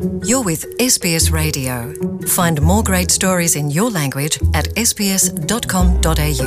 You're with SBS Radio. Find more great stories in your language at sbs.com.au.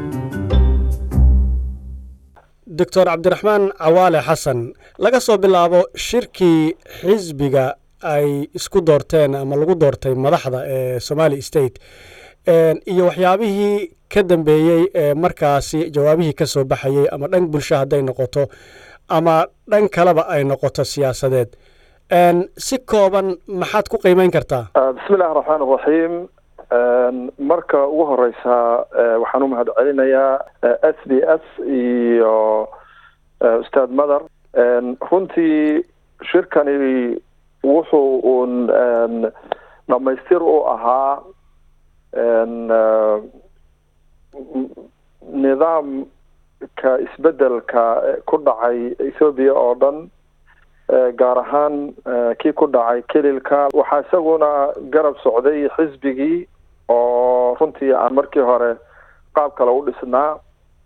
doctor cabdiraxmaan cawaale xasan laga soo bilaabo shirkii xisbiga ay isku doorteen ama lagu doortay madaxda ee somali state iyo waxyaabihii ka dambeeyey ee markaasi jawaabihii ka soo baxayey ama dhan bulsho hadday noqoto ama dhan kaleba ay noqoto siyaasadeed si kooban maxaad ku qiimeyn kartaa bismi illahi raxmaan raxiim marka ugu horeysa waxaan u mahad celinayaa s b s iyo ustaad mother runtii shirkani wuxuu uun dhamaystir u ahaa nidaamka isbedelka ku dhacay ethoobiya oo dhan gaar ahaan kii ku dhacay kelilka waxaa isaguna garab socday xisbigii oo runtii aan markii hore qaab kale u dhisnaa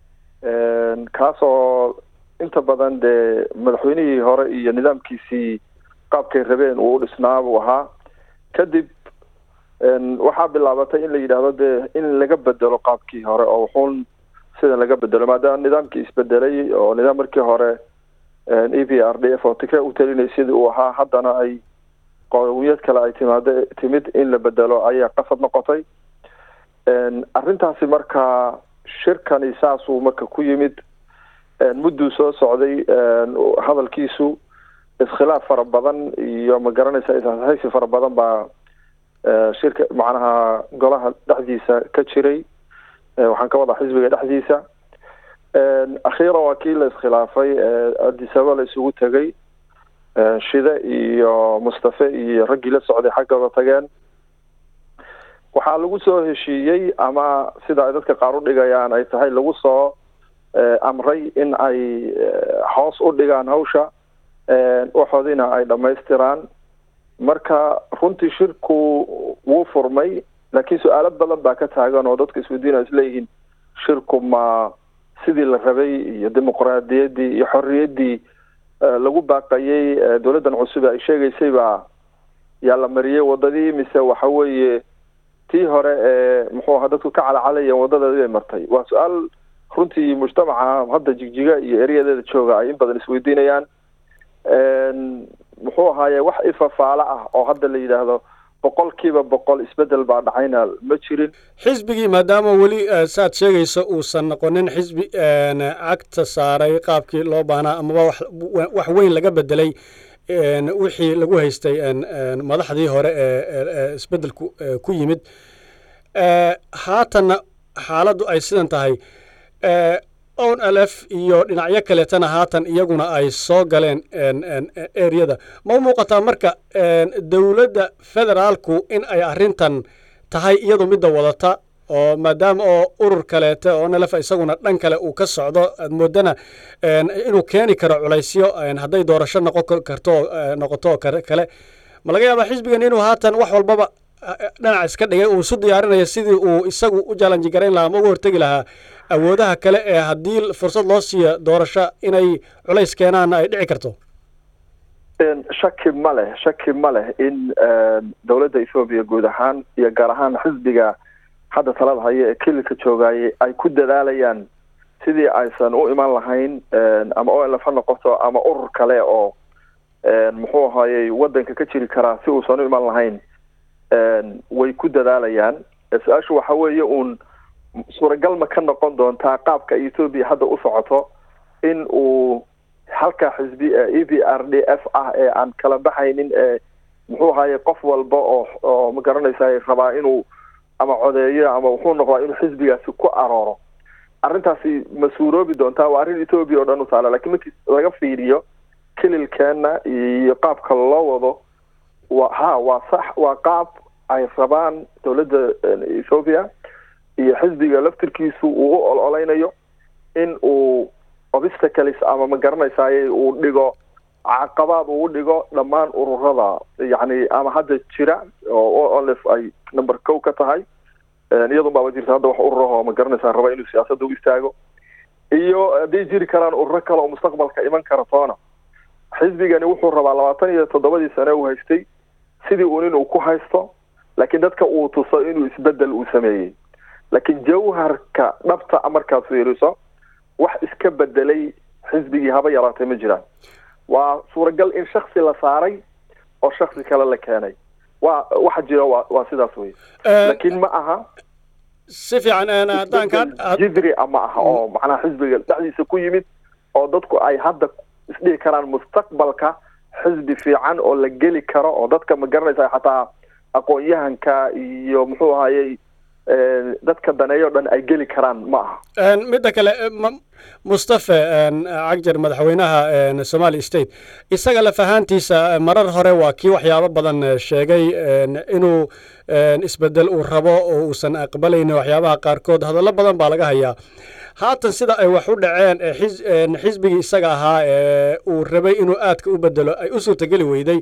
kaasoo inta badan dee madaxweynihii hore iyo nidaamkiisii qaabkay rabeen uu u dhisnaa buu ahaa kadib waxaa bilaabatay in la yidhaahdo dee in laga bedelo qaabkii hore oo wuxuun sidan laga bedelo maadaama nidaamkii isbedelay oo nidaam markii hore e p r d f oo tigre u talinay sidii uu ahaa haddana ay qowiyad kale ay timaado timid in la bedelo ayaa qasab noqotay arrintaasi marka shirkani saasuu marka ku yimid mudduu soo socday hadalkiisu iskhilaaf fara badan iyo ma garanaysa ishaysi fara badan baa shirka macnaha golaha dhexdiisa ka jiray waxaan ka wadaa xisbiga dhexdiisa akhiiran waa kii la iskhilaafay adisaba la isugu tegay shide iyo mustafe iyo raggii la socday xaggooda tageen waxaa lagu soo heshiiyey ama sida ay dadka qaar u dhigayaan ay tahay lagu soo amray in ay hoos u dhigaan hawsha waxoodina ay dhammaystiraan marka runtii shirku wuu furmay laakiin su-aalo badan baa ka taagan oo dadka isweydiina isleeyihiin shirku ma sidii la rabay iyo dimuqraadiyaddii iyo xorriyaddii lagu baaqayey dowladdan cusub ay sheegaysay baa yaa la mariyey wadadii mise waxa weeye tii hore ee muxuu ahaa dadku ka calacalayan wadadeedii bay martay waa su-aal runtii mujtamaca hadda jigjiga iyo eryadeeda jooga ay in badan isweydiinayaan muxuu ahaaye wax ifafaalo ah oo hadda la yidhaahdo boqol kiiba boqol isbedel baa dhacayna ma jirin xisbigii maadaama weli saad sheegayso uusan noqonin xisbi cagta saaray qaabkii loo baahnaa amaba wax weyn laga bedelay wixii lagu haystay madaxdii hore ee isbedelku ku yimid haatanna xaaladdu ay sidan tahay on lf iyo dhinacyo kaleetana haatan iyaguna ay soo galeen ereyada ma u muuqataa marka dowladda federaalku in ay arrintan tahay iyadu midda wadata oo maadaama oo urur kaleete oo nlf isaguna dhan kale uu ka socdo aad moodana inuu keeni karo culaysyo hadday doorasho noqon karto noqoto kale ma laga yaabaa xisbigan inuu haatan wax walbaba dhinac iska dhigay uu isu diyaarinayo sidii uu isagu u jalanji garayn lahaa ama uga hortegi lahaa awoodaha kale ee haddii fursad loo siiyo doorasho inay culays keenaana ay dhici karto shaki ma leh shaki ma leh in dowladda ethoobiya guud ahaan iyo gaar ahaan xisbiga hadda talada haya ee kelilka joogaayay ay ku dadaalayaan sidii aysan u iman lahayn ama o lf ha noqoto ama urur kale oo muxuu ahayey waddanka ka jiri karaa si uusan u iman lahayn way ku dadaalayaan su-aashu waxa weeye uun suuragal ma ka noqon doontaa qaabka ethoobiya hadda u socoto in uu halka xisbi e b r d f ah ee aan kala baxaynin ee muxuu ahaye qof walba oo oo ma garanaysa rabaa inuu ama codeeyo ama wuxuu noqdaa inuu xisbigaasi ku arooro arrintaasi ma suuroobi doontaa waa arrin ethoobiya oo dhan u taala lakiin markii laga fiiriyo kelilkeena iyo qaabka loo wado wa ha waa sax waa qaab ay rabaan dowladda ethoobiya iyo xisbiga laftirkiisu uu u ololeynayo in uu obstacles ama ma garanaysaay uu dhigo caqabaad uu dhigo dhammaan ururada yacni ama hadda jira oo olf ay number kow ka tahay iyadun baaba jirta hadda wax ururaho ma garanaysaa raba inuu siyaasadda u istaago iyo hadday jiri karaan ururo kale oo mustaqbalka iman kara toona xisbigani wuxuu rabaa labaatan iyo toddobadii sane uu haystay sidii uun inuu ku haysto laakiin dadka uu tuso inuu isbedel uu sameeyey laakiin jawharka dhabta markaad fiiriso wax iska bedelay xisbigii haba yaraatay ma jiraan waa suuragal in shaksi la saaray oo shaksi kale la keenay waa waxa jira waa waa sidaas wey laakiin ma aha si fiican haddaan kaa jidri ma aha oo macnaha xisbiga dhexdiisa ku yimid oo dadku ay hadda isdhihi karaan mustaqbalka xisbi fiican oo la geli karo oo dadka ma garanaysa xataa aqoon-yahanka iyo muxuu ahayey dadka daneeyo dhan ay geli karaan ma aha midda kale mustafe cagjar madaxweynaha somali state isaga laf ahaantiisa marar hore waa kii waxyaabo badan sheegay inuu isbedel uu rabo oo uusan aqbalaynin waxyaabaha qaarkood hadallo badan baa laga hayaa haatan sida ay wax u dhaceen xisbigii isaga ahaa ee uu rabay inuu aadka u bedelo ay u suurtageli weyday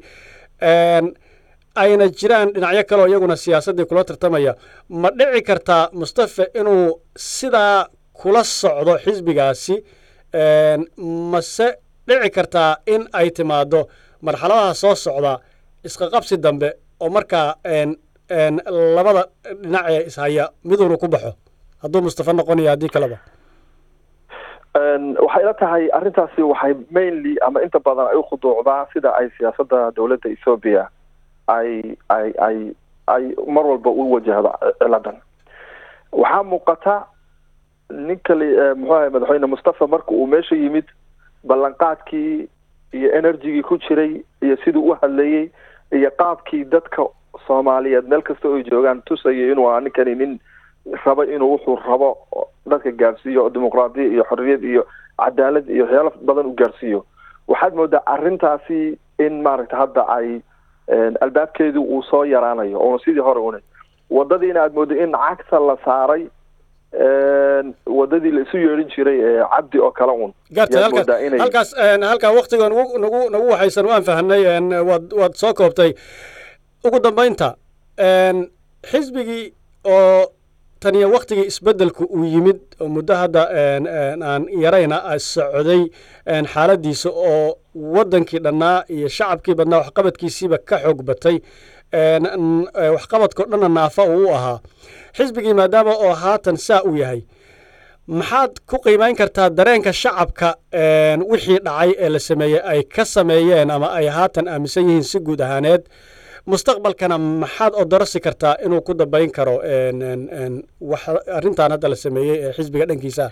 ayna jiraan dhinacyo kaleoo iyaguna siyaasaddii kula tartamaya ma dhici kartaa mustafe inuu sidaa kula socdo xisbigaasi mase dhici kartaa in ay timaado marxaladaha soo socda isqaqabsi dambe oo markaa labada dhinac ee ishaya miduunu ku baxo hadduu mustafe noqonaya haddii kaleba waxay ila tahay arrintaasi waxay mainly ama inta badan ay ukhuduucdaa sida ay siyaasadda dowladda ethoobia ay ay ay ay mar walba u wajahdo ciladan waxaa muuqata ninka muxuu ahay madaxweyne mustafa marka uu meesha yimid ballanqaadkii iyo energygii ku jiray iyo siduu u hadlayey iyo qaabkii dadka soomaaliyeed meel kasta oo ay joogaan tusayay inuu ahaa ninkani nin rabo inuu wuxuu rabo dadka gaarsiiyo dimuqraadiya iyo xorriyad iyo cadaalad iyo waxyaalo badan u gaarsiiyo waxaad moodaa arrintaasi in maaragta hadda ay albaabkeedu uu soo yaraanayo oona sidii hore una wadadiina aad moodo in cagta la saaray wadadii la isu yeedhin jiray ee cabdi oo kale un gartay halkaas halkaas halkaa waktiga nagu nagu nagu waxaysan waan fahnay waad waad soo koobtay ugu dambaynta xisbigii oo taniyo waktigii isbeddelku uu yimid oo muddo hadda aan yarayna socday xaaladiisa oo waddankii dhannaa iyo shacabkii badnaa waxqabadkiisiiba ka xoog batay waxqabadkao dhanna naafa uu u ahaa xisbigii maadaama oo haatan saa uu yahay maxaad ku qiimayn kartaa dareenka shacabka wixii dhacay ee la sameeyey ay ka sameeyeen ama ay haatan aaminsan yihiin si guud ahaaneed mustaqbalkana maxaad odorosi kartaa inuu ku dambayn karo wax arrintan hadda la sameeyey ee xisbiga dhankiisa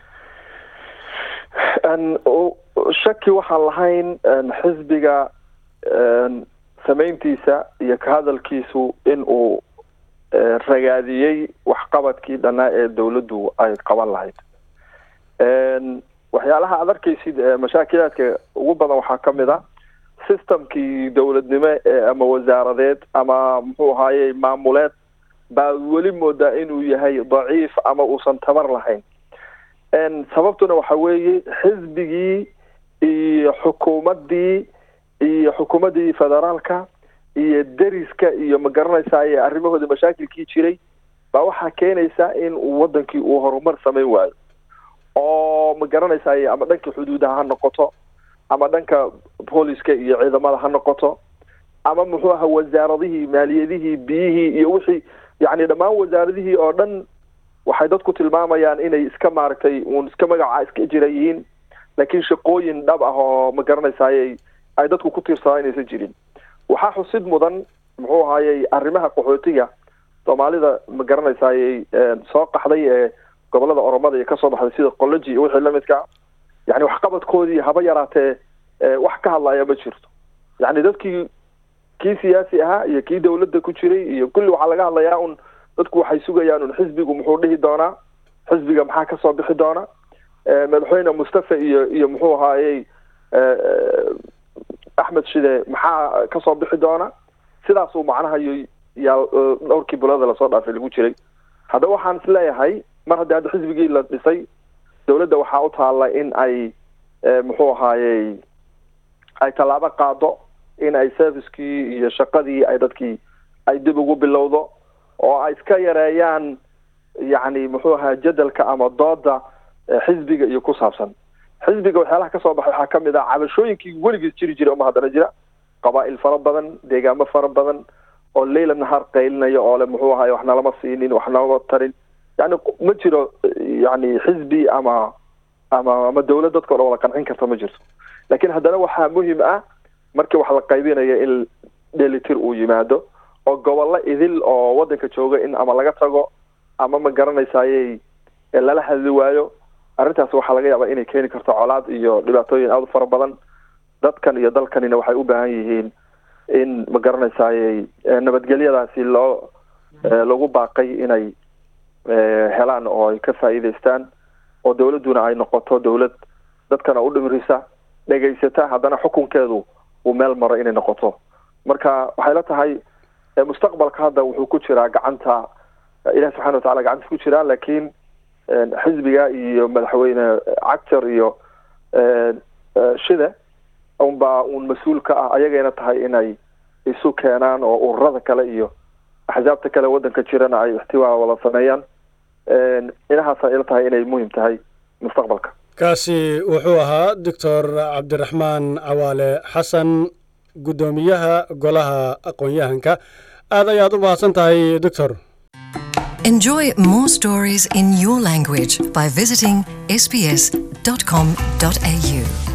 shaki waxaan lahayn xisbiga samayntiisa iyo ka hadalkiisu in uu ragaadiyey waxqabadkii dhannaa ee dawladdu ay qaban lahayd waxyaalaha aad arkaysid mashaakilaadka ugu badan waxaa ka mid a systemkii dowladnimo ama wasaaradeed ama muxuu ahaaye maamuleed baa weli moodaa inuu yahay daciif ama uusan tabar lahayn sababtuna waxa weeye xisbigii iyo xukuumaddii iyo xukuumaddii federaalka iyo deriska iyo ma garanaysaay arrimahooda mashaakilkii jiray baa waxaa keenaysa in uu wadankii uu horumar samayn waayo oo ma garanaysaay ama dhanka xuduudaha ha noqoto ama dhanka booliska iyo ciidamada ha noqoto ama muxuu aha wasaaradihii maaliyadihii biyihii iyo wixii yacni dhammaan wasaaradihii oo dhan waxay dadku tilmaamayaan inay iska maaragtay uun iska magaca iska jira yihiin laakiin shaqooyin dhab ah oo ma garanaysaay ay dadku ku tiirsadaan inaysan jirin waxaa xusid mudan muxuu ahaayey arrimaha qaxootiga soomaalida ma garanaysaayey soo qaxday ee gobolada oromada iyo kasoo baxday sida qoloji iyo wixii lamidka yani waxqabadkoodii haba yaraatee wax ka hadlaya ma jirto yani dadkii kii siyaasi ahaa iyo kii dawladda ku jiray iyo kulli waxaa laga hadlayaa un dadku waxay sugayaan un xisbigu muxuu dhihi doonaa xisbiga maxaa kasoo bixi doona madaxweyne mustafa iyo iyo muxuu ahaayey axmed shide maxaa kasoo bixi doona sidaasuu macnaha yaa dhowrkii bulada lasoo dhaafay lagu jiray haddaba waxaan is leeyahay mar haddii hadda xisbigii la dhisay dawladda waxaa u taalla in ay muxuu ahaayey ay tallaabo qaado in ay servicekii iyo shaqadii ay dadkii ay dib ugu bilowdo oo ay iska yareeyaan yacni muxuu ahaa jadalka ama dooda xisbiga iyo ku saabsan xisbiga waxyaalaha kasoo baxay waxaa kamid ah cabashooyinkii weligiis jiri jiray uma haddana jira qabaa'il fara badan deegaamo fara badan oo leyla nahaar qaylinaya oo le muxuu ahaay wax nalama siinin wax nalama tarin yani ma jiro yani xisbi ama ama ama dawlad dadka o dhan wada qancin karta ma jirto laakiin haddana waxaa muhim ah markii wax la qaybinayo in dhelitir uu yimaado oo gobollo idil oo waddanka jooga in ama laga tago ama ma garanaysayey lala hadli waayo arrintaas waxaa laga yaabaa inay keeni karto colaad iyo dhibaatooyin aada u fara badan dadkan iyo dalkanina waxay u baahan yihiin in ma garanaysayey nabadgelyadaasi loo lagu baaqay inay helaan oo ay ka faa'iidaystaan oo dawladduna ay noqoto dawlad dadkana u dhimirisa dhegaysata haddana xukunkeedu uu meel maro inay noqoto marka waxay la tahay mustaqbalka hadda wuxuu ku jiraa gacanta ilahi subxana watacala gacantiis ku jiraa laakiin xisbiga iyo madaxweyne cagtar iyo shide unbaa uun mas-uul ka ah ayagayna tahay inay isu keenaan oo ururada kale iyo axsaabta kale waddanka jirana ay ixtiwaa wada sameeyaan inahaasa ila tahay inay muhim tahay mustaqbalka kaasi wuxuu ahaa doctor cabdiraxmaan cawaale xasan guddoomiyaha golaha aqoon-yahanka aad ayaad u mahadsan tahay doctor Enjoy more stories in your language by visiting sbs.com.au.